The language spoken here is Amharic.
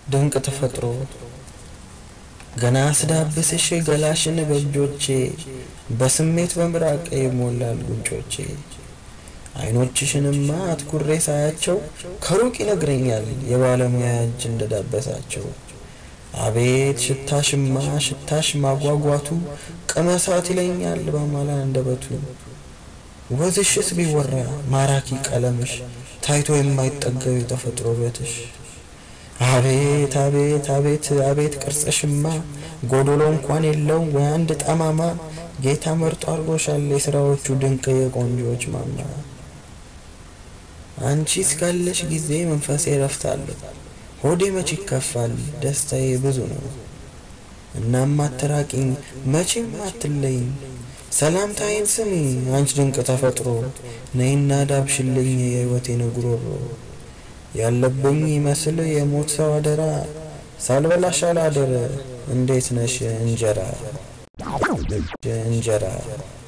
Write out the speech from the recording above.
ድንቅ ተፈጥሮ ገና ስዳብስሽ ገላሽን በእጆቼ በስሜት በምራቅ ይሞላል ጉንጮቼ አይኖችሽንማ አትኩሬ ሳያቸው ከሩቅ ይነግረኛል የባለሙያ እጅ እንደዳበሳቸው። አቤት ሽታሽማ ሽታሽ ማጓጓቱ ቅመሳት ይለኛል በማላ አንደበቱ። ወዝሽስ ቢወራ ማራኪ ቀለምሽ ታይቶ የማይጠገብ የተፈጥሮ ውበትሽ። አቤት አቤት አቤት አቤት ቅርጽሽማ ጎዶሎ እንኳን የለው ወይ አንድ ጠማማ ጌታ መርጦ አድርጎሻል የስራዎቹ ድንቅ የቆንጆዎች ማማ። አንቺ እስካለሽ ጊዜ መንፈሴ ረፍታለሁ ሆዴ መች ይከፋል ደስታዬ ብዙ ነው። እናም አትራቂኝ መቼም አትለይኝ ሰላምታዬን ስሚ አንቺ ድንቅ ተፈጥሮ ነይና ዳብሽልኝ የሕይወቴን ጉሮሮ ያለብኝ ይመስል የሞት ሰው አደራ ሳልበላሽ አላደረ እንዴት ነሽ እንጀራ እንጀራ